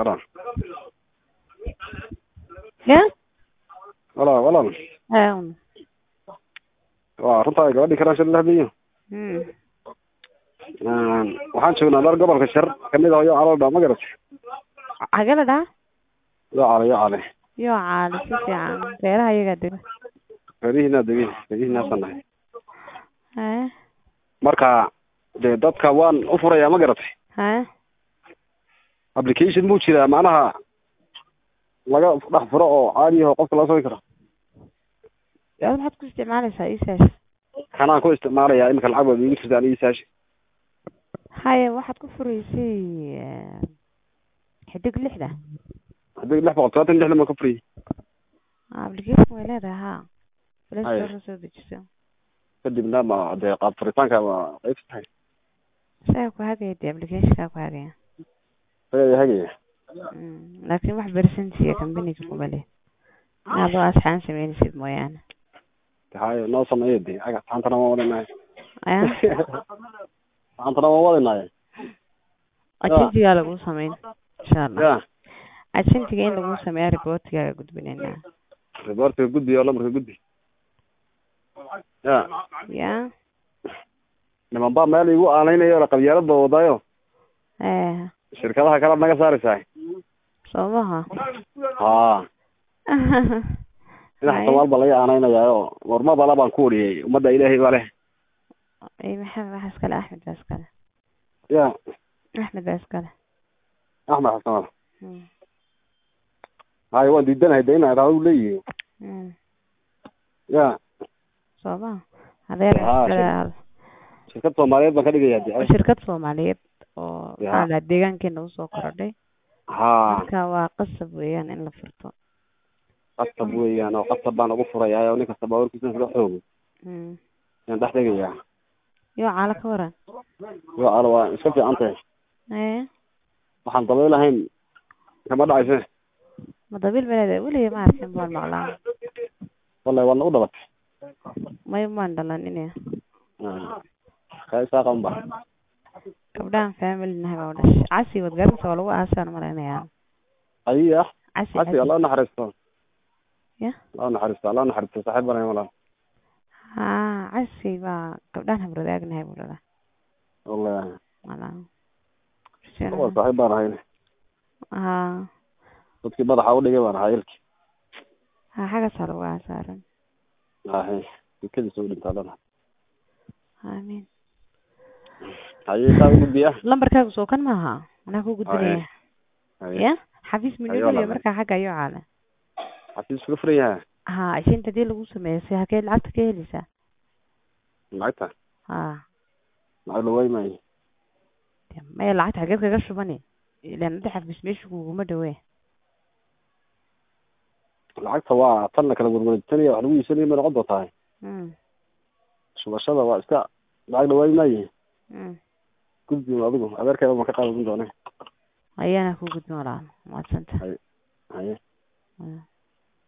walaal ya walaal walaal hawn waa runtaa gabadhii karaan shir lahbiyo mm waxaan joognaa meel gobolka shir kamid ah yo calo dhaa ma garat xagee la dhahaa yo cale yo cale yoo caali si fiican reeraha iyagaa dega reerihiinaa degi reerihiinaasan nahay hee marka dee dadka waan u furayaa ma garatay hee application buu jiraa macnaha laga dhex furo oo caadi aho qofka loo samayn karo ad maxaad ku isticmaalaysaa isaas kanaan ku isticmaalayaa iminka lacag baad iigu jirtaan isaashi haye waxaad ku furaysay xidig lixda haddii lix boqol todobaatan lixdan baan ka furiyey application way leedahay ha Haye. play soo dejiso kadibna ma dee qaab furitaanka ma qayb tahay isaga ku hagaya dee applicationkaa ku hagaya hagaya hagaya Mm, laakiin wax bersentiya companyga kuma leh adoo asxaan sameynaysid mooyaane haye noo sameeya de aga saantana waan wadanahay aya saantana waan wadanahay ajensigaa lagu sameyn insha allah ya ajensiga in lagu sameeya reportigaaga gudbinaynaa reportka gudbi oo lambarka gudbi ya ya niman baa meel igu aaneynayo la qabyaalada wadaayo eh shirkadaha kale naga saaraysaa soo maha ha dhinaca soomaal baa laga aaneynayaayo warma bala baan ku wariyey ummadda ilaahay baa leh ay maxamed wax iskale axmed baa iskale ya axmed baa iskale axmed xasan Mm, haye waan diidanahay de inaa raadu leeyihi mm. ya soo maha adeer Haa, iskale shirkad soomaaliyeed baan ka dhigayaa de shirkad soomaaliyeed oo Ya. maxaa la dhahaa deegaankeena usoo korodhay ha marka waa qasab weeyaan in la furto qasab weeyaan oo qasab baan ugu furayaa oo nin kasta baawarkiisa isla xoogo Mm. yaan dhex dhigayaa yoo caalo ka waran yo ala waa iska fiican tahay ee waxaan dabayl lahayn kama dhacayse ma dabiil baleeda weliga ma arkin baan maqlaa wallahi waad nagu dhabatay may maan dhalan ine kaa isaaqa unba gabdhahan family nahay baa udhashay casi wad garanaysa waa lagu aasaan malaynayaa ayi ah casi casi allah naxariisto ya allah naxariisto allah naxariisto saaxiib banahay walaal ha casi baa gabdhahan habradaag nahay buu dhalaa wallahi malaa waa saaxiib baan ahay ha dadkii madaxa udhigay baan ahaa ilki ha xagaasaa lagu aasaaran ahe dukadiisa u dhintaa lana amiin haye saa u gudbiya lambarkaagu soo kan maaha anaa ku gudbinaya haye ya xafiis Ayo, minimaliya walaal. markaa xagga ayuu caala xafiis uga furan yaha ha ashinta hadii lagu sameeyo si hakee lacagta ka heleysaa lacagta ha lacag la waay maayo dee maya lacagta xageed kaga shubani ilaan hadda xafiis meesha kuguma dhawee lacagta waa tan la kala gurgurtanaya wax lagu iibsanaya may noqon doontahay mm shubashada waa iska lacag la waay maayo mm gudbi adigu adeerkeeda ma ka qaadan doone ayaana ku gudbin walaal maadsanta haye Mm.